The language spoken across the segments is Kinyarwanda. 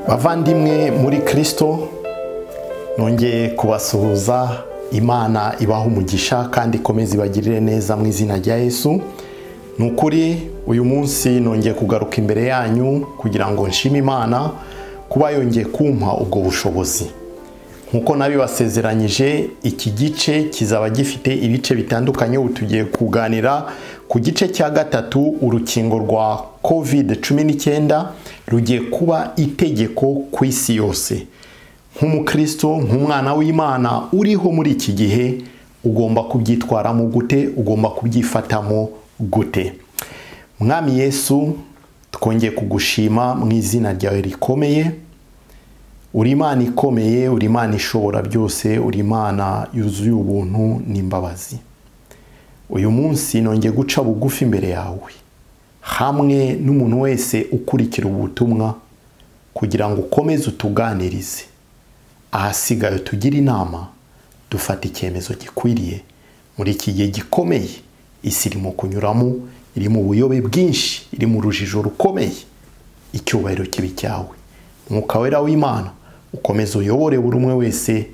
bavandimwe muri kirisito nongeye kubasuhuza imana ibaha umugisha kandi ikomeze ibagirire neza mu izina rya yesu ni ukuri uyu munsi nongeye kugaruka imbere yanyu kugira ngo nshime imana kuba yongeye kumpa ubwo bushobozi nk'uko nabibasezeranyije iki gice kizaba gifite ibice bitandukanye ubu tugiye kuganira ku gice cya gatatu urukingo rwa kovide cumi n'icyenda rugiye kuba itegeko ku isi yose nk'umukristo nk'umwana w'imana uriho muri iki gihe ugomba kubyitwaramo gute ugomba kubyifatamo gute mwami yesu twongeye kugushima mu izina ryawe rikomeye uri imana ikomeye uri imana ishobora byose uri imana yuzuye ubuntu n'imbabazi uyu munsi nongeye guca bugufi imbere yawe hamwe n'umuntu wese ukurikira ubutumwa kugira ngo ukomeze utuganirize ahasigaye tugire inama dufata icyemezo gikwiriye muri iki gihe gikomeye isi irimo kunyuramo iri mu buyobe bwinshi iri mu rujijo rukomeye icyubahiro kibi cyawe umwuka wera w'imana ukomeza uyobore buri umwe wese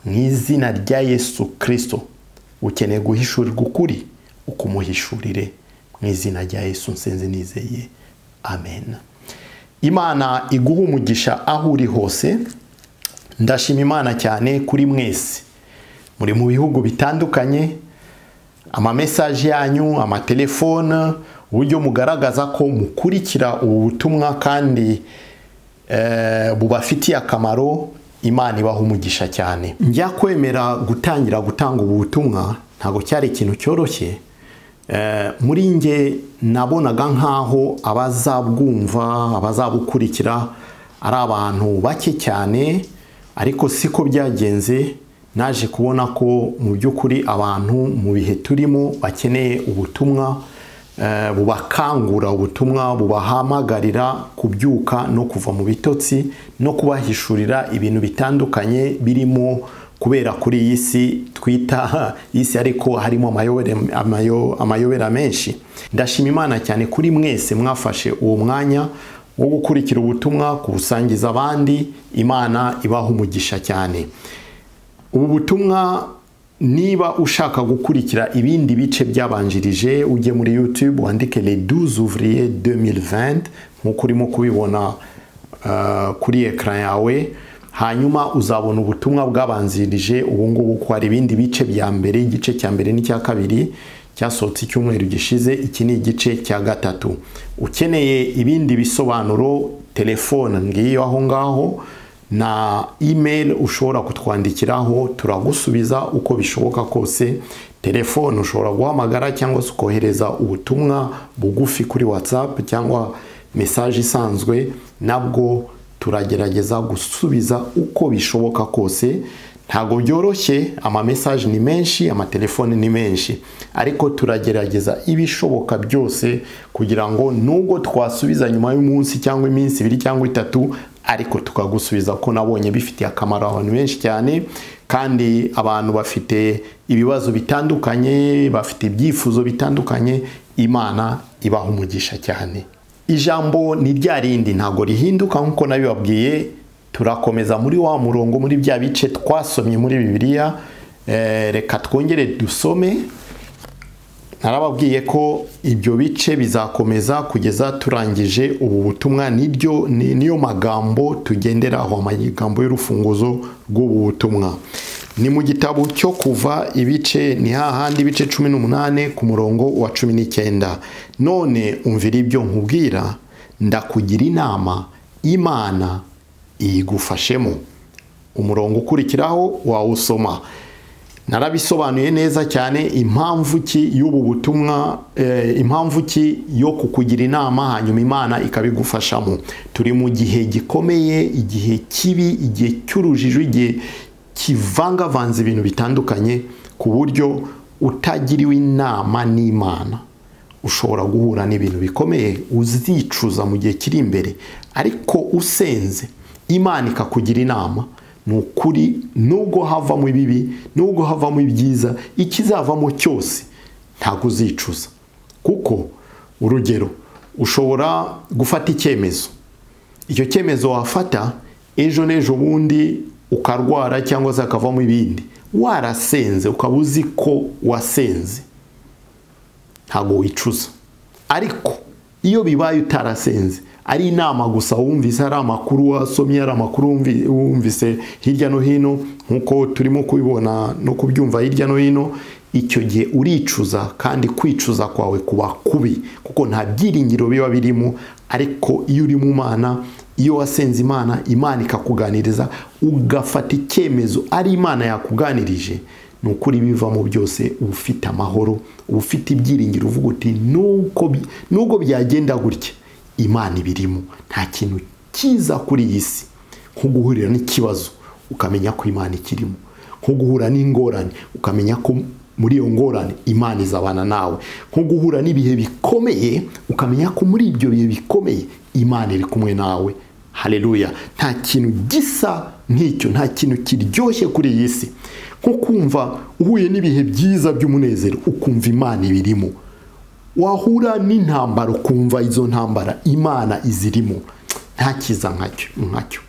mu izina rya yesu kirisito ukeneye guhishurirwa ukuri ukumuhishurire mu izina rya yesu nsenze nizeye amen imana iguha umugisha aho uri hose ndashima imana cyane kuri mwese muri mu bihugu bitandukanye amamesaje yanyu amatelefone uburyo mugaragaza ko mukurikira ubu butumwa kandi bubafitiye akamaro imana ibaha umugisha cyane njya kwemera gutangira gutanga ubu butumwa ntabwo cyari ikintu cyoroshye muri nge nabonaga nk'aho abazabwumva abazabukurikira ari abantu bake cyane ariko siko byagenze naje kubona ko mu by'ukuri abantu mu bihe turimo bakeneye ubutumwa bubakangura ubutumwa bubahamagarira kubyuka no kuva mu bitotsi no kubahishurira ibintu bitandukanye birimo kubera kuri iyi si twita isi ariko harimo amayobera menshi ndashima imana cyane kuri mwese mwafashe uwo mwanya wo gukurikira ubutumwa kubusangiza abandi imana ibaha umugisha cyane ubu butumwa niba ushaka gukurikira ibindi bice byabanjirije ujye muri yutube wandike le 12 ouvrier 2020 nk'uko urimo kubibona kuri ekara yawe hanyuma uzabona ubutumwa bwabanzirije ubu ngubu ko hari ibindi bice bya mbere igice cya mbere n'icya kabiri cyasohotse icyumweru gishize iki ni igice cya gatatu ukeneye ibindi bisobanuro telefone ngiyo aho ngaho na imeri ushobora kutwandikiraho turagusubiza uko bishoboka kose telefone ushobora guhamagara cyangwa se ukohereza ubutumwa bugufi kuri watsapu cyangwa mesaje isanzwe nabwo turagerageza gusubiza uko bishoboka kose ntabwo byoroshye amamesaje ni menshi amatelefone ni menshi ariko turagerageza ibishoboka byose kugira ngo nubwo twasubiza nyuma y'umunsi cyangwa iminsi ibiri cyangwa itatu ariko tukagusubiza ko nabonye bifitiye akamaro abantu benshi cyane kandi abantu bafite ibibazo bitandukanye bafite ibyifuzo bitandukanye imana ibaha umugisha cyane ijambo ni rya rindi ntabwo rihinduka nk'uko nabibabwiye turakomeza muri wa murongo muri bya bice twasomye muri bibiliya reka twongere dusome narababwiye ko ibyo bice bizakomeza kugeza turangije ubu butumwa niryo niyo magambo tugenderaho amagambo y'urufunguzo rw'ubu butumwa ni mu gitabo cyo kuva ibice ni hahandi ibice cumi n'umunani ku murongo wa cumi n'icyenda none umvira ibyo nkubwira ndakugira inama imana iyigufashemo umurongo ukurikiraho wawusoma narabisobanuye neza cyane impamvu ki y'ubu butumwa impamvu ki yo kukugira inama hanyuma imana ikabigufashamo turi mu gihe gikomeye igihe kibi igihe cy'urujijo igihe kivangavanze ibintu bitandukanye ku buryo utagiriwe inama n'imana ushobora guhura n'ibintu bikomeye uzicuza mu gihe kiri imbere ariko usenze imana ikakugira inama ni ukuri nubwo havamo ibibi nubwo havamo ibyiza ikizavamo cyose ntabwo uzicuza kuko urugero ushobora gufata icyemezo icyo cyemezo wafata ejo n'ejo bundi ukarwara cyangwa se hakavamo ibindi warasenze ukaba uzi ko wasenze ntabwo wicuza ariko iyo bibaye utarasenze ari inama gusa wumvise ari amakuru wasomye ari amakuru wumvi- wumvise hirya no hino nk'uko turimo kubibona no kubyumva hirya no hino icyo gihe uricuza kandi kwicuza kwawe kuba kubi kuko nta byiringiro biba birimo ariko iyo uri mu mana iyo wasenze imana imana ikakuganiriza ugafata icyemezo ari imana yakuganirije ni ukuri bivamo byose uba ufite amahoro uba ufite ibyiringiro uvuga uti "Nuko bi- nubwo byagenda gutya imana ibirimo nta kintu cyiza kuri iyi si nko guhurira n'ikibazo ukamenya ko imana ikirimo nko guhura n'ingorane ukamenya ko muri iyo ngorane imana izabana nawe nko guhura n'ibihe bikomeye ukamenya ko muri ibyo bihe bikomeye imana iri kumwe nawe hareruya nta kintu gisa nk'icyo nta kintu kiryoshye kuri iyi si nko kumva uhuye n'ibihe byiza by'umunezero ukumva imana ibirimo wahura n'intambara ukumva izo ntambara imana izirimo nta kiza nkacyo nkacyo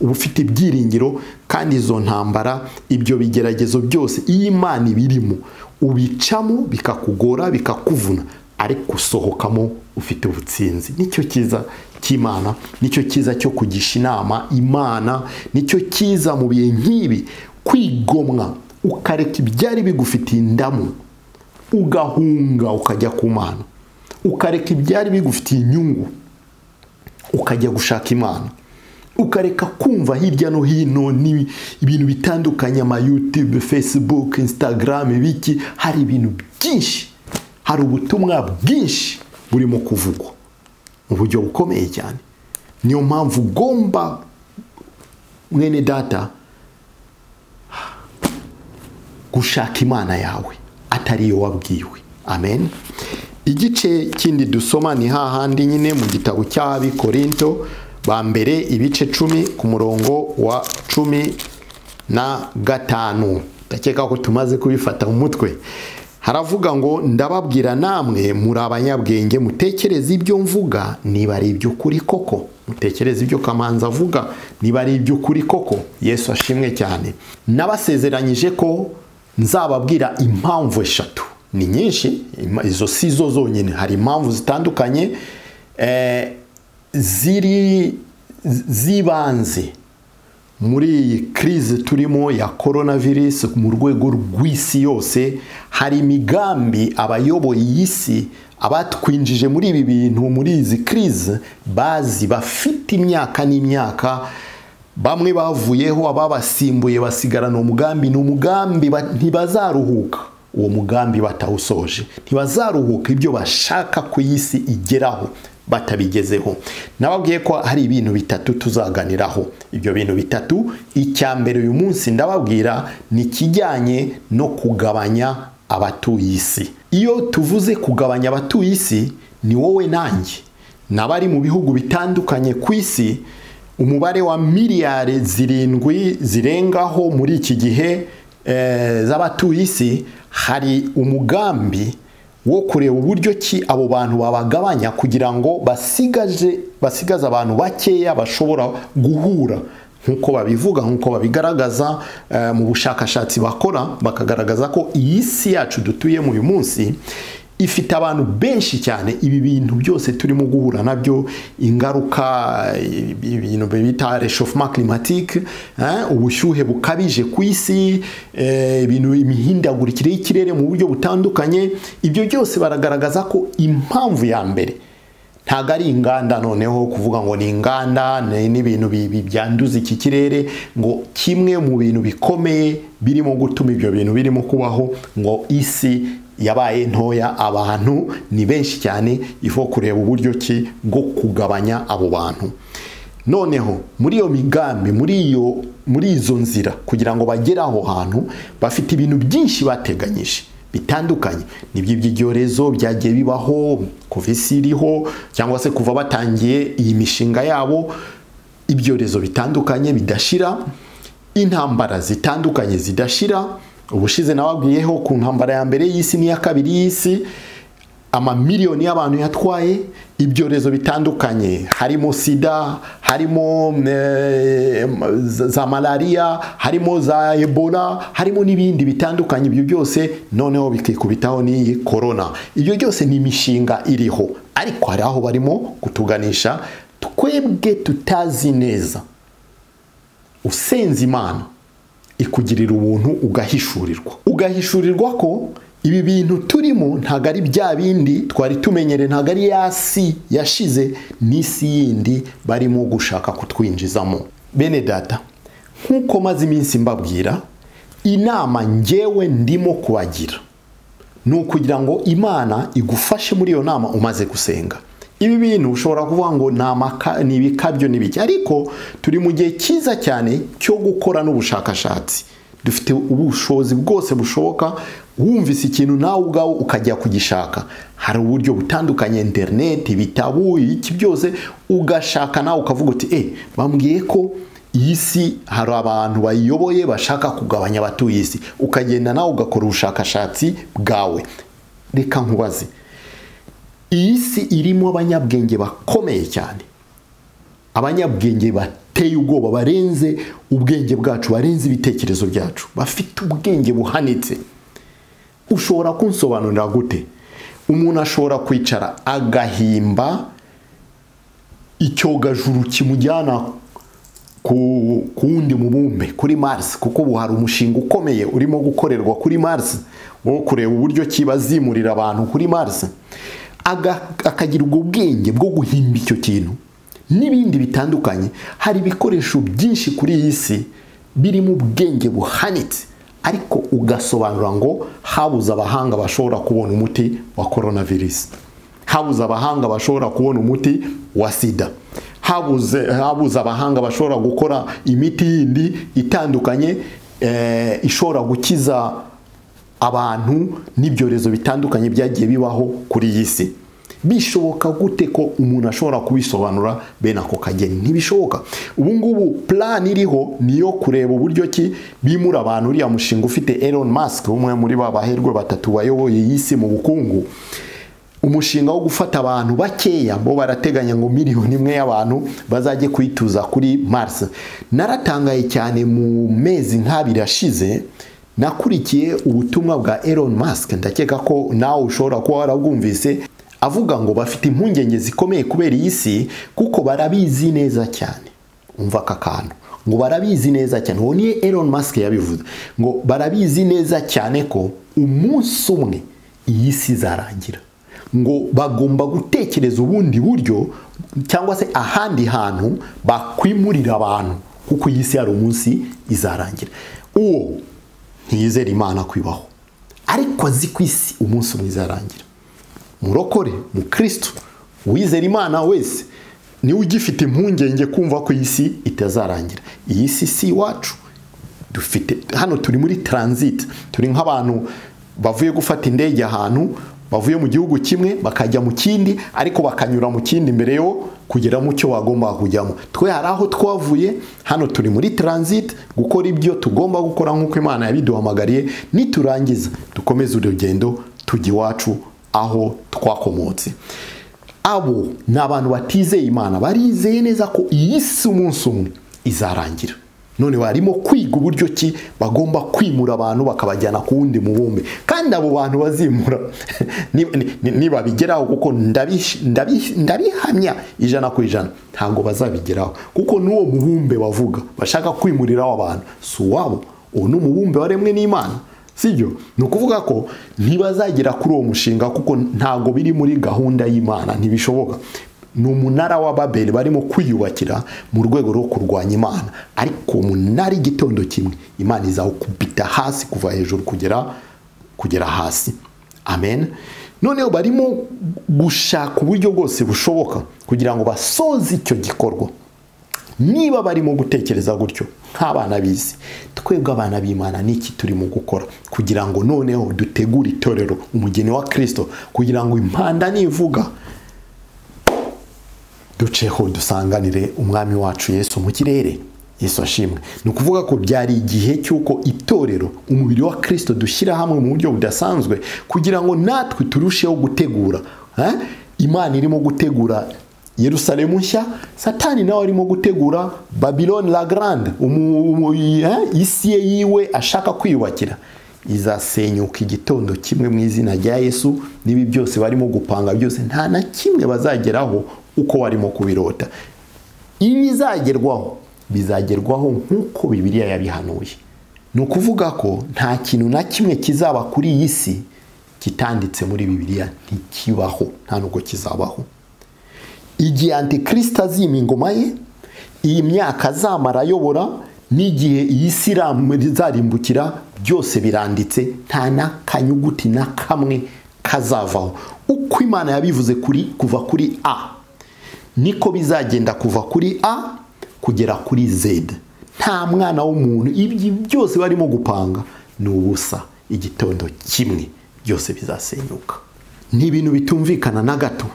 uba ufite ibyiringiro kandi izo ntambara ibyo bigeragezo byose iyo imana ibirimo ubicamo bikakugora bikakuvuna ariko usohokamo ufite ubutsinzi nicyo cyiza cy'imana nicyo cyiza cyo kugisha inama imana nicyo cyiza mu bihe nk'ibi kwigomwa ukareka ibyari bigufitiye indamu ugahunga ukajya ku mana ukareka ibyari bigufitiye inyungu ukajya gushaka imana ukareka kumva hirya no hino ni- ibintu bitandukanye ama youtube facebook instagram ibiki hari ibintu byinshi hari ubutumwa bwinshi burimo kuvugwa mu buryo bukomeye cyane niyo mpamvu ugomba mwene data gushaka imana yawe atari iyo wabwiwe amen igice kindi dusoma ni hahandi nyine mu gitabo cy'abikorinto ba mbere ibice cumi ku murongo wa cumi na gatanu ndakeka ko tumaze kubifata mu mutwe haravuga ngo ndababwira namwe muri abanyabwenge mutekereze ibyo mvuga niba ari iby'ukuri koko mutekereze ibyo kamanza avuga niba ari iby'ukuri koko yesu ashimwe cyane nabasezeranyije ko nzababwira impamvu eshatu ni nyinshi ima- izo si zo zonyine hari impamvu zitandukanye eh, ziri z- zibanze muri iyi kirize turimo ya coronavirus mu rwego rw'isi yose hari imigambi abayoboye iyi si abatwinjije muri ibi bintu muri izi kirize bazi bafite imyaka n'imyaka bamwe bavuyeho ababasimbuye basigarana umugambi ni umugambi ba- ntibazaruhuka uwo mugambi batawusoje ntibazaruhuka ibyo bashaka ku isi igeraho batabigezeho nababwiye ko hari ibintu bitatu tuzaganiraho ibyo bintu bitatu icya mbere uyu munsi ndababwira ni ikijyanye no kugabanya abatuye isi iyo tuvuze kugabanya abatuye isi ni wowe nanjye n'abari mu bihugu bitandukanye ku isi umubare wa miliyari zirindwi zirengaho muri iki gihe eh, z'abatuye isi hari umugambi wo kureba uburyo ki abo bantu babagabanya kugira ngo basigaje basigaze abantu bakeya bashobora guhura nk'uko babivuga nk'uko babigaragaza eh, mu bushakashatsi bakora bakagaragaza ko iyi si yacu dutuyemo uyu munsi ifite abantu benshi cyane ibi bintu byose turimo guhura nabyo ingaruka eh, ibintu bita reshofuma climatique eh, ubushyuhe bukabije ku isi eh, ibintu imihindagurikire y'ikirere mu buryo butandukanye ibyo byose baragaragaza ko impamvu ya mbere ntabwo ari inganda noneho kuvuga ngo ni inganda ni- n'ibintu bi- bi- byanduza iki kirere ngo kimwe mu bintu bikomeye birimo gutuma ibyo bintu birimo kubaho ngo isi yabaye ntoya abantu ni benshi cyane iho kureba uburyo ki bwo kugabanya abo bantu noneho muri iyo migambi muri iyo muri izo nzira kugira ngo bagere aho hantu bafite ibintu byinshi bateganyije bitandukanye nibyo iby'ibyorezo byagiye bibaho kuva isi iriho cyangwa se kuva batangiye iyi mishinga yabo ibyorezo bitandukanye bidashira intambara zitandukanye zidashira ubushize nababwiyeho ku ntambara ya mbere y'isi n'iya kabiri y'isi amamiliyoni y'abantu yatwaye ibyorezo bitandukanye harimo sida harimo eh, za malariya harimo za ebola harimo n'ibindi bitandukanye ibyo byose noneho bikikubitaho n'iyi korona ibyo byose ni imishinga iriho ariko hari aho barimo kutuganisha twebwe tutazi neza usenze imana ikugirira ubuntu ugahishurirwa ugahishurirwa ko ibi bintu turimo ntabwo ari bya bindi twari tumenyere ntabwo ari ya si yashize n'isi yindi barimo gushaka kutwinjizamo bene data nk'uko maze iminsi mbabwira inama ngewe ndimo kubagira ni ukugira ngo imana igufashe muri iyo nama umaze gusenga ibi bintu ushobora kuvuga ngo ni ibikabyo n'ibiki ariko turi mu gihe cyiza cyane cyo gukora n'ubushakashatsi dufite ubushobozi bwose bushoboka wumvise ikintu nawe ubwawe ukajya kugishaka hari uburyo butandukanye interineti ibitabo iki byose ugashaka nawe ukavuga uti e bambwiye ko iyi si hari abantu bayiyoboye bashaka kugabanya abatuye isi ukagenda nawe ugakora ubushakashatsi bwawe reka nkubaze iyi si irimo abanyabwenge bakomeye cyane abanyabwenge bateye ubwoba barenze ubwenge bwacu barenze ibitekerezo byacu bafite ubwenge buhanitse ushobora kunsobanurira gute umuntu ashobora kwicara agahimba icyogajuru kimujyana ku wundi mubumbe kuri Mars kuko ubu hari umushinga ukomeye urimo gukorerwa kuri Mars wo kureba uburyo kibazimurira abantu kuri Mars akagira ubwo bwenge bwo guhimba icyo kintu n'ibindi bitandukanye hari ibikoresho byinshi kuri iyi si birimo ubwenge buhanitse ariko ugasobanura ngo habuze abahanga bashobora kubona umuti wa korona virusi habuze abahanga bashobora kubona umuti wa sida habuze abahanga bashobora gukora imiti yindi itandukanye ishobora gukiza abantu n'ibyorezo bitandukanye byagiye bibaho kuri iyi si bishoboka gute ko umuntu ashobora kubisobanura bene ako kageni ntibishoboka ubu ngubu plan iriho ni iyo kureba uburyo ki bimura abantu uriya mushinga ufite Elon Musk umwe muri ba baherwe batatu bayoboye iyi si mu bukungu umushinga wo gufata abantu bakeya bo barateganya ngo miliyoni imwe y'abantu bazajye kwituza kuri Mars naratangaye cyane mu mezi nk'abiri ashize nakurikiye ubutumwa bwa Elon Musk ndakeka ko nawe ushobora kuba warabwumvise avuga ngo bafite impungenge zikomeye kubera iyi si kuko barabizi neza cyane umva aka kantu ngo barabizi neza cyane uwo niyo Elon Musk yabivuze ngo barabizi neza cyane ko umunsi umwe iyi si izarangira ngo bagomba gutekereza ubundi buryo cyangwa se ahandi hantu bakwimurira abantu kuko iyi si hari umunsi izarangira uwo ntiyizere imana kwibaho ariko azi ku isi umunsi umwe izarangira murokore mukirisitu uwizera imana wese niwe ugifite impungenge kumva ko iyi si itazarangira iyi si si iwacu dufite hano turi muri taranziti turi nk'abantu bavuye gufata indege ahantu bavuye mu gihugu kimwe bakajya mu kindi ariko bakanyura mu kindi mbere yo kugera mu cyo bagomba kujyamo twe hari aho twavuye hano turi muri taranziti gukora ibyo tugomba gukora nk'uko imana yabiduhamagariye niturangiza dukomeze urugendo tujya iwacu aho twakomotse abo ni abantu batizeye imana barizeye neza ko iyi si umunsi umwe izarangira none barimo kwiga uburyo ki bagomba kwimura abantu bakabajyana ku wundi mubumbe kandi abo bantu bazimura nibabigeraho kuko ndabihamya ijana ku ijana ntabwo bazabigeraho kuko n'uwo mubumbe bavuga bashaka kwimuriraho abantu si uwabo uwo ni umubumbe waremwe n'imana sibyo ni ukuvuga ko ntibazagera kuri uwo mushinga kuko ntabwo biri muri gahunda y'imana ntibishoboka ni umunara wa babeli barimo kwiyubakira mu rwego rwo kurwanya imana ariko umunara igitondo kimwe imana izawukubita hasi kuva hejuru kugera kugera hasi amen noneho barimo gushaka uburyo bwose bushoboka kugira ngo basoze icyo gikorwa niba barimo gutekereza gutyo nk'abana b'isi twebwe abana b'imana n'iki turimo gukora kugira ngo noneho dutegure itorero umugeni wa kirisito kugira ngo impanda nivuga duceho dusanganire umwami wacu yesu mu kirere yesu ashimwe ni ukuvuga ko byari igihe cy'uko itorero umubiri wa kirisito dushyira hamwe mu buryo budasanzwe kugira ngo natwe turusheho gutegura eh? imana irimo gutegura yerusalemu nshya satani nawe arimo gutegura babylon la grande umu- umu- eh? isi ye yiwe ashaka kwiyubakira izasenyuka igitondo kimwe mu izina rya yesu n'ibi byose barimo gupanga byose nta na kimwe bazageraho uko barimo kubirota ibizagerwaho bizagerwaho nk'uko bibiliya yabihanuye ni ukuvuga ko nta kintu na kimwe kizaba kuri iyi si kitanditse muri bibiliya ntikibaho nta nubwo kizabaho igihe antikirisita azima ingoma ye iyi myaka azamara ayobora n'igihe iyi si iramu- izarimbukira byose biranditse nta n'akanyuguti na kamwe kazavaho uko imana yabivuze kuri kuva kuri a niko bizagenda kuva kuri a kugera kuri z nta mwana w'umuntu ibyo byose barimo gupanga ni ubusa igitondo kimwe byose bizasenyuka ni ibintu bitumvikana na gato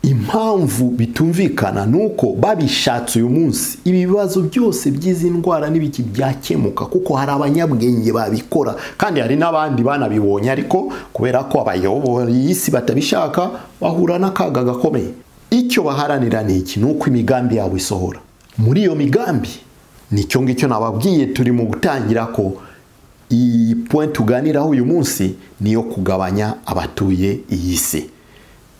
impamvu bitumvikana ni uko babishatse uyu munsi ibi bibazo byose by'izi ndwara n'ibiki byakemuka kuko hari abanyabwenge babikora kandi hari n'abandi banabibonye ariko kubera ko abayoboye iyi si batabishaka bahura n'akaga gakomeye icyo baharanira ni iki ni uko imigambi yabo isohora muri iyo migambi nicyo ngicyo nababwiye turi mu gutangira ko iyi point tuganiraho uyu munsi ni iyo kugabanya abatuye iyi si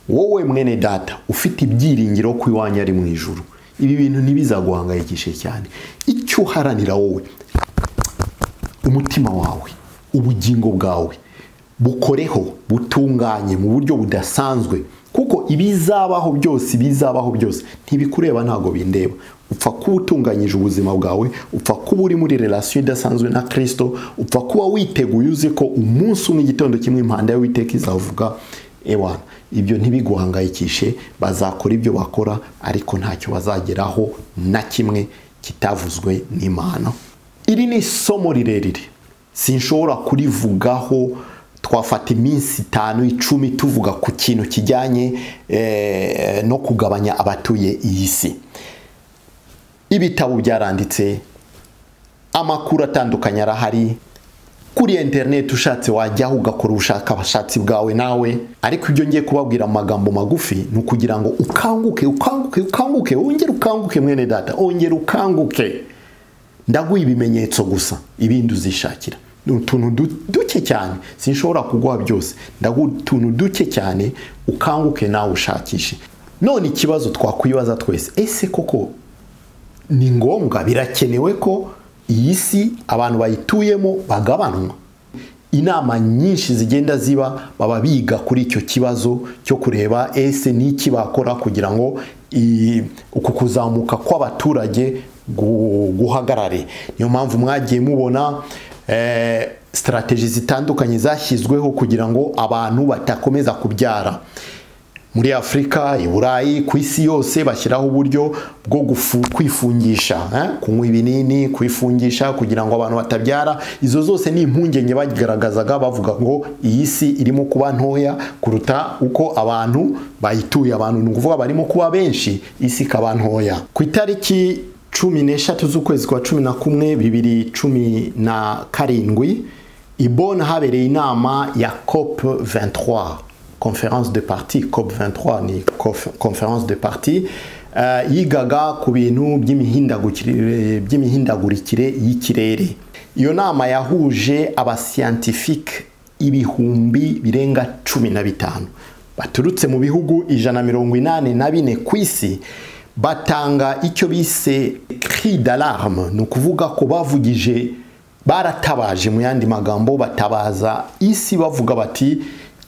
wowe mwene data ufite ibyiringiro ko iwanyu ari mu ijuru ibi bintu ntibizaguhangayikishe cyane icyo uharanira wowe umutima wawe ubugingo bwawe bukoreho butunganye mu buryo budasanzwe kuko ibizabaho byose ibizabaho byose ntibikureba ntabwo bindeba upfa kuba utunganyije ubuzima bwawe upfa kuba uri muri relasiyo idasanzwe na kirisito upfa kuba witeguye uzi ko umunsi umwe igitondo kimwe impanda y'uwiteka izavuga ewana ibyo ntibiguhangayikishe bazakora ibyo bakora ariko ntacyo bazageraho na kimwe kitavuzwe n'imana iri ni isomo rirerire sinshobora kurivugaho twafata iminsi itanu icumi tuvuga ku kintu kijyanye eh, no kugabanya abatuye iyi si ibitabo byaranditse amakuru atandukanye arahari kuri interineti ushatse wajyaho ugakora ubushakashatsi bwawe nawe ariko ibyo ngiye kubabwira mu magambo magufi ni ukugira ngo ukanguke ukanguke ukanguke wongere ukanguke mwene data wongere ukanguke ndaguha ibimenyetso gusa ibindi uzishakira ni utuntu du- duke cyane sinshobora kuguha byose ndaguha utuntu duke cyane ukanguke nawe ushakishe none ikibazo twakwibaza twese ese koko ni ngombwa birakenewe ko iyi si abantu bayituyemo bagabanwa inama nyinshi zigenda ziba baba biga kuri icyo kibazo cyo kureba ese n'iki bakora kugira ngo i- uku kuzamuka kw'abaturage gu- guhagarare niyo mpamvu mwagiye mubona eh, sitarategi zitandukanye zashyizweho kugira ngo abantu batakomeza kubyara muri afurika i burayi ku isi yose bashyiraho uburyo bwo gufu- kwifungisha eh? kunywa ibinini kwifungisha kugira ngo abantu batabyara izo zose ni impungenge bagaragazaga bavuga ngo iyi si irimo kuba ntoya kuruta uko abantu bayituye abantu ni ukuvuga barimo kuba benshi isi ikaba ntoya ku itariki cumi n'eshatu z'ukwezi kwa cumi na kumwe bibiri cumi na karindwi ibona habereye inama ya cop 23 conference de parti COP23 ni cof- conference de parti eh, yigaga ku bintu by'imihindagurikire by'imihindagurikire y'ikirere iyo nama yahuje abasiyantifike ibihumbi birenga cumi na bitanu baturutse mu bihugu ijana mirongo inani na bine ku isi batanga icyo bise cri d'alarme ni ukuvuga ko bavugije baratabaje mu yandi magambo batabaza isi bavuga bati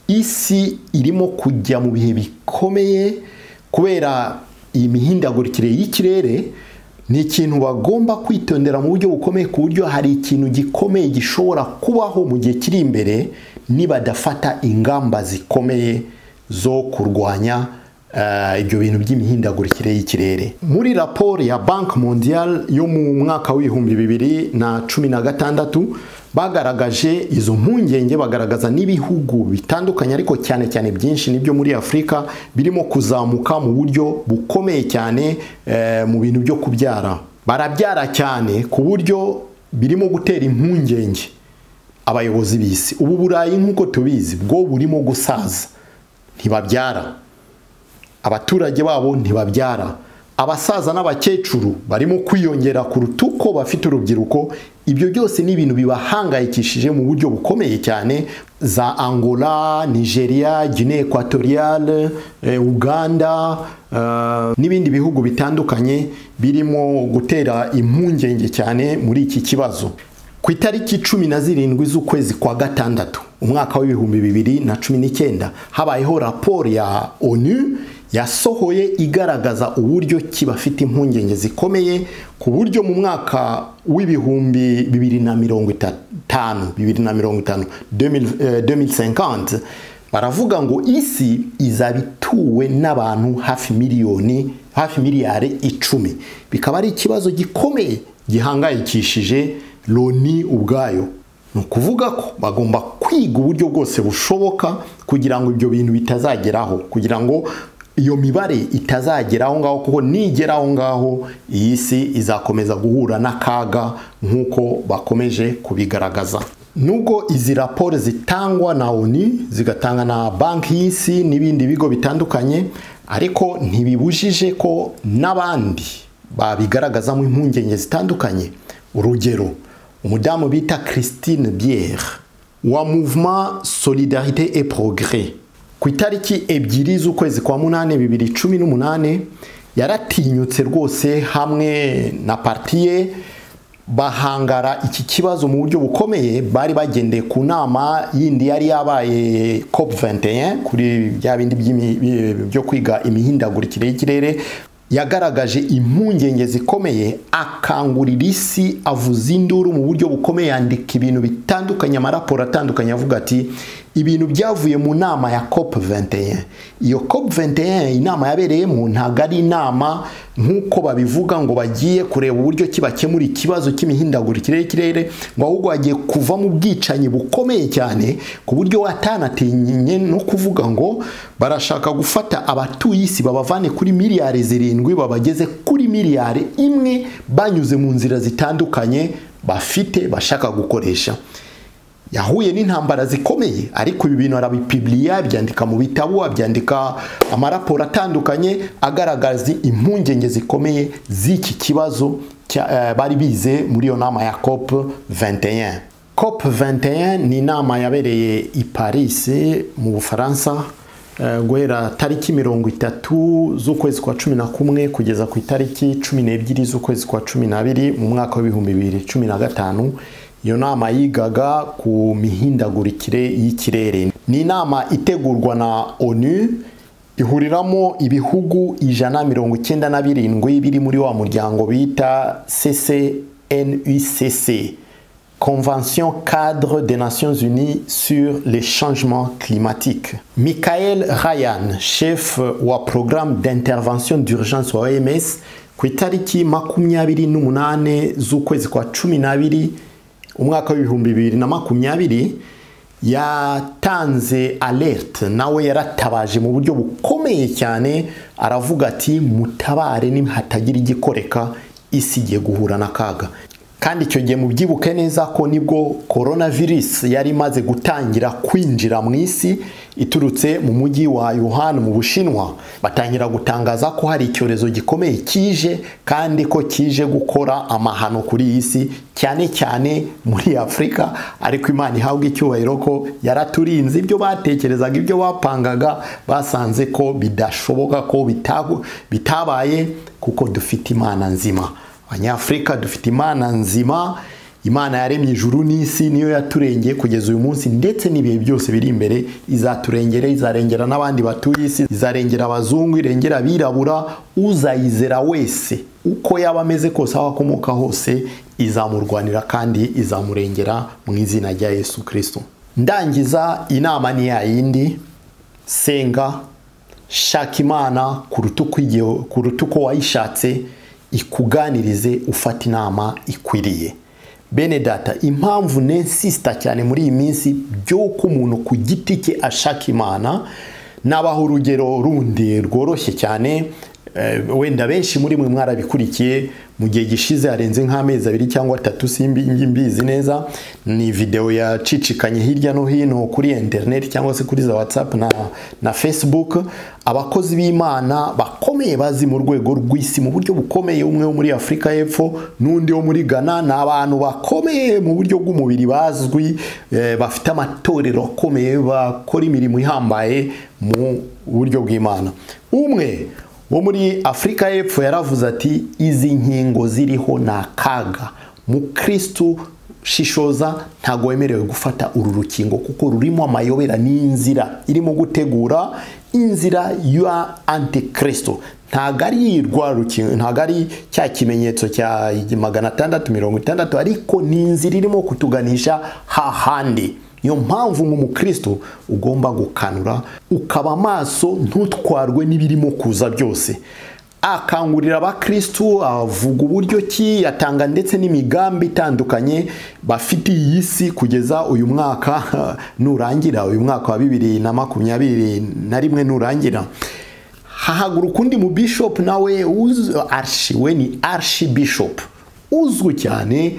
isi irimo kujya mu bihe bikomeye kubera iyi mihindagurikire y'ikirere ni ikintu bagomba kwitondera mu buryo bukomeye ku buryo hari ikintu gikomeye gishobora kubaho mu gihe kiri imbere nibadafata ingamba zikomeye zo kurwanya eh, ibyo bintu by'imihindagurikire y'ikirere muri raporo ya banki mondial yo mu mwaka w'ibihumbi bibiri na cumi na gatandatu bagaragaje izo mpungenge bagaragaza n'ibihugu bitandukanye ariko cyane cyane byinshi nibyo muri afurika birimo kuzamuka mu buryo bukomeye cyane eh, mu bintu byo kubyara barabyara cyane ku buryo birimo gutera impungenge abayobozi b'isi ubu burayi nk'uko tubizi bwo burimo gusaza ntibabyara abaturage babo ntibabyara abasaza n'abakecuru barimo kwiyongera kuruta uko bafite urubyiruko ibyo byose ni ibintu bibahangayikishije mu buryo bukomeye cyane za angola nigeria guinea equatoriale uganda n'ibindi bihugu bitandukanye birimo gutera impungenge cyane muri iki kibazo ku itariki cumi na zirindwi z'ukwezi kwa gatandatu umwaka w'ibihumbi bibiri na cumi n'icyenda habayeho raporo ya onu yasohoye igaragaza uburyo ki bafite impungenge zikomeye ku buryo mu mwaka w'ibihumbi bibiri na mirongo itanu bibiri na mirongo itanu baravuga ngo isi izaba ituwe n'abantu hafi miliyoni hafi miliyari icumi bikaba ari ikibazo gikomeye gihangayikishije loni ubwayo ni ukuvuga ko bagomba kwiga uburyo bwose bushoboka kugira ngo ibyo bintu bitazageraho kugira ngo iyo mibare itazagera aho ngaho kuko nigera aho ngaho iyi si izakomeza guhura n'akaga nk'uko bakomeje kubigaragaza nubwo izi raporo zitangwa na oni zigatanga na banki y'isi n'ibindi bigo bitandukanye ariko ntibibujije ko n'abandi babigaragazamo impungenge zitandukanye urugero umudamu bita christine biere wa mouvement solidarite et progrès ku itariki ebyiri z'ukwezi kwa munani bibiri cumi n'umunani yaratinyutse rwose hamwe na parti ye bahangara iki kibazo mu buryo bukomeye bari bagendeye ku nama yindi yari yabaye cop 21 kuri bya bindi byo kwiga imihindagurikire y'ikirere yagaragaje impungenge zikomeye akangurira isi avuza induru mu buryo bukomeye yandika ibintu bitandukanye amaraporo atandukanye avuga ati ibintu byavuye mu nama ya cop 21 iyo cop 21 inama yabereyemo ntabwo ari inama nk'uko babivuga ngo bagiye kureba uburyo ki bakemura ikibazo cy'imihindagurikire y'ikirere ngo ahubwo bagiye kuva mu bwicanyi bukomeye cyane ku buryo watanatinye no kuvuga ngo barashaka gufata abatuye isi babavane kuri miliyari zirindwi babageze kuri miliyari imwe banyuze mu nzira zitandukanye bafite bashaka gukoresha yahuye n'intambara zikomeye ariko ibi bintu arabipibiriya abyandika mu bitabo abyandika amaraporo atandukanye agaragaza impungenge zikomeye z'iki kibazo bari bize muri iyo nama ya cop 21 cop 21 ni inama yabereye i paris mu bufaransa guhera tariki mirongo itatu z'ukwezi kwa cumi na kumwe kugeza ku itariki cumi n'ebyiri z'ukwezi kwa cumi n'abiri mu mwaka w'ibihumbi bibiri cumi na gatanu iyo nama yigaga ku mihindagurikire y'ikirere ni inama itegurwa na onu ihuriramo ibihugu ijana mirongo icyenda na birindwi biri muri wa muryango bita ccnucc convention cadre des nations unies sur les changements climatiques michael ryan chef wa programme d'intervention d'urgence wa oms ku itariki makumyabiri n'umunane z'ukwezi kwa cumi n'abiri umwaka w'ibihumbi bibiri na makumyabiri yatanze alerte nawe yaratabaje mu buryo bukomeye cyane aravuga ati mutabare hatagira igikoreka isi igiye guhura n'akaga kandi icyo gihe mubyibuke neza ko nibwo korona virusi yari imaze gutangira kwinjira mu isi iturutse mu mujyi wa Yuhan mu bushinwa batangira gutangaza ko hari icyorezo gikomeye kije kandi ko kije gukora amahano kuri iyi si cyane cyane muri afurika ariko imana ihabwa icyubahiro ko yaraturinze ibyo batekerezaga ibyo bapangaga basanze ko bidashoboka ko bitabaye kuko dufite imana nzima abanyafurika dufite imana nzima imana yaremye ijuru n'isi niyo yaturengeye kugeza uyu munsi ndetse n'ibihe byose biri imbere izaturengera izarengera n'abandi batuye isi izarengera abazungu irengera abirabura uzayizera wese uko yaba ameze kose aho akomoka hose izamurwanira kandi izamurengera mu izina rya yesu kirisito ndangiza inama ni yayindi senga shaka imana kuruta uko wayishatse ikuganirize ufata inama ikwiriye bene data impamvu nensisita cyane muri iyi minsi by'uko umuntu ku giti cye ashaka imana nabaho urugero rundi rworoshye cyane wenda benshi muri mwe mwarabikurikiye mu gihe gishize harenze nk'amezi abiri cyangwa atatu simbi mbizi neza ni videwo yacicikanye hirya no hino kuri interineti cyangwa se kuri za watsapu na na fesibuke abakozi b'imana bakomeye bazi mu rwego rw'isi mu buryo bukomeye umwe wo muri afurika y'epfo n'undi wo muri ghana ni abantu bakomeye mu buryo bw'umubiri bazwi bafite amatorero akomeye bakora imirimo ihambaye mu buryo bw'imana umwe wo muri afurika y'epfo yaravuze ati izi nkingo ziriho ni akaga mukirisitu shishoza ntabwo wemerewe gufata uru rukingo kuko rurimo amayobera n'inzira irimo gutegura inzira ya antikirisitu ntabwo ari rukingo ntabwo ari cya kimenyetso cya magana atandatu mirongo itandatu ariko ni inzira irimo kutuganisha hahandi niyo mpamvu nk'umukristo ugomba gukanura ukaba amaso ntutwarwe n'ibirimo kuza byose akangurira abakirisitu avuga uburyo ki yatanga ndetse n'imigambi itandukanye bafite iyi si kugeza uyu mwaka nurangira uyu mwaka wa bibiri na makumyabiri na rimwe nurangira hahaguruka undi mu bishopu nawe arishi we ni arishi bishopu uzwi cyane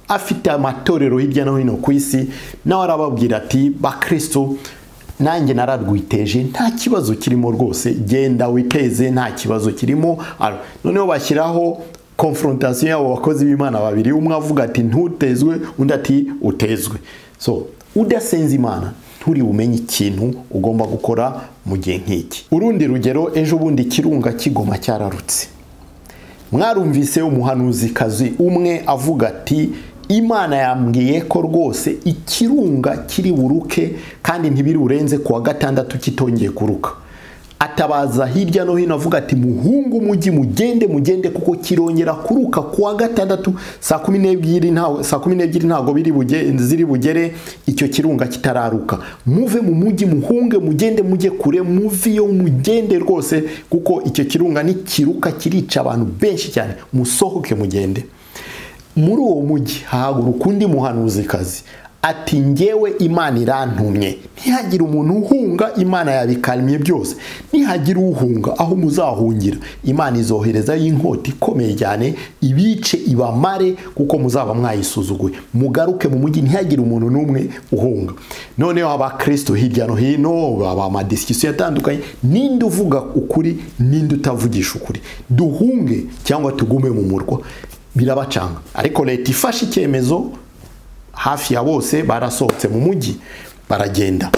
afite amatorero hirya no hino ku isi nawe arababwira ati bakristo nanjye nararwiteje nta kibazo kirimo rwose genda witeze nta kibazo kirimo noneho bashyiraho konfrontasiyo y'abo bakozi b'imana babiri umwe avuga ati ntutezwe undi ati utezwe so udasenze imana nturi bumenye ikintu ugomba gukora mu gihe nk'iki urundi rugero ejo bundi ikirunga kigoma cyararutse mwarumvise umuhanuzikazi umwe avuga ati imana yambwiye ko rwose ikirunga kiri buruke kandi ntibirurenze ku wa gatandatu kitongeye kuruka atabaza hirya no hino avuga ati muhungu umujyi mugende mugende kuko kirongera kuruka ku wa gatandatu saa kumi n'ebyiri ntabwo ziri bugere icyo kirunga kitararuka muve mu mujyi muhunge mugende mujye kure muve iyo mugende rwose kuko icyo kirunga ntikiruka kirica abantu benshi cyane musohoke mugende muri uwo mujyi hahaguruka undi muhanuzikazi ati ngewe imana irantumye ntihagire umuntu uhunga imana yabikaremye byose ntihagire uhunga aho muzahungira imana izoherezayo inkota ikomeye cyane ibice ibamare kuko muzaba mwayisuzuguye mugaruke mu mujyi ntihagire umuntu n'umwe uhunga noneho abakristo hirya no hino baba amadisikusiyo atandukanye ninde uvuga ukuri ninde utavugisha ukuri duhunge cyangwa tugume mu murwa birabacanga ariko leta ifashe icyemezo hafi ya bose barasohotse mu mujyi baragenda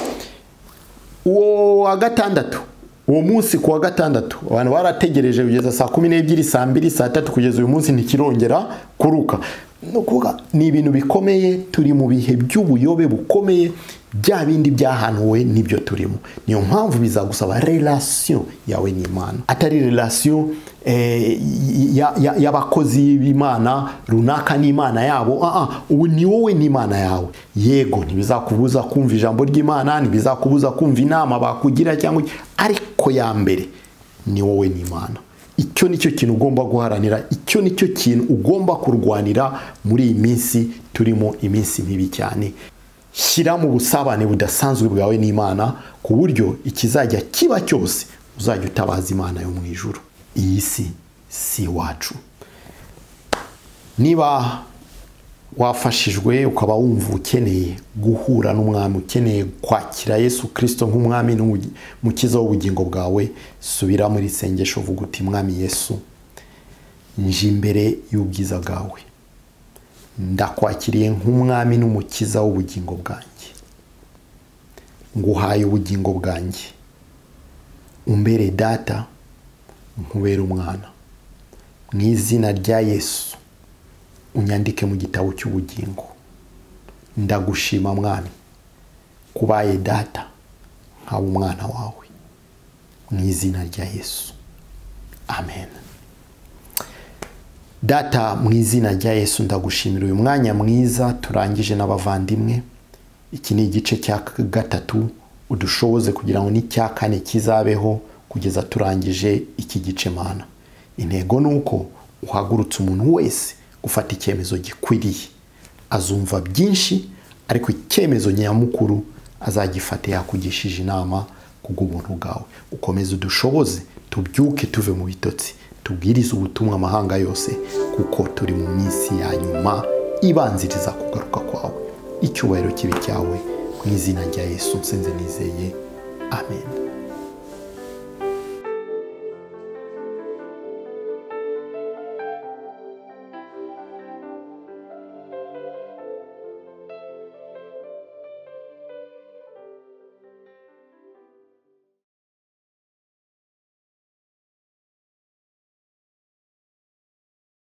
uwo wa gatandatu uwo munsi ku wa gatandatu abantu barategereje kugeza saa kumi n'ebyiri saa mbiri saa tatu kugeza uyu munsi ntikirongera kuruka ni ibintu bikomeye turi mu bihe by'ubuyobe bukomeye bya bindi byahanuwe n'ibyo turimo niyo mpamvu bizagusaba relasiyo yawe n'imana atari relasiyo y'abakozi b'imana runaka n'imana yabo ubu ni wowe n'imana yawe yego ntibizakubuza kumva ijambo ry'imana ntibizakubuza kumva inama bakugira cyangwa ariko ya mbere ni wowe n'imana icyo nicyo kintu ugomba guharanira icyo nicyo kintu ugomba kurwanira muri iyi minsi turimo iminsi mibi cyane shyira mu busabane budasanzwe bwawe n'imana ku buryo ikizajya kiba cyose uzajya utabaza imana yo mu ijoro iyi si si iwacu niba wafashijwe ukaba wumva ukeneye guhura n'umwami ukeneye kwakira yesu kirisito nk'umwami n'umukiza w'ubugingo bwawe subira muri sengesho uvuga uti mwami yesu nje imbere y'ubwiza bwawe ndakwakiriye nk'umwami n'umukiza w'ubugingo bwanjye nguhaye ubugingo bwanjye umbere data nkubera umwana mu izina rya yesu unyandike mu gitabo cy'ubugingo ndagushima mwami kubaye data nkaba umwana wawe mu izina rya yesu amen data mu izina rya yesu ndagushimira uyu mwanya mwiza turangije n'abavandimwe iki ni igice cya gatatu udushoboze kugira ngo n'icya kane kizabeho kugeza turangije iki gice mana intego ni uko uhagurutse umuntu wese gufata icyemezo gikwiriye azumva byinshi ariko icyemezo nyamukuru azagifate yakugishije inama kubw'ubuntu bwawe ukomeze udushoboze tubyuke tuve mu bitotsi tubwirize ubutumwa amahanga yose kuko turi mu minsi ya nyuma ibanziriza kugaruka kwawe icyubahiro kibe cyawe mu izina rya yesu nsenze nizeye amen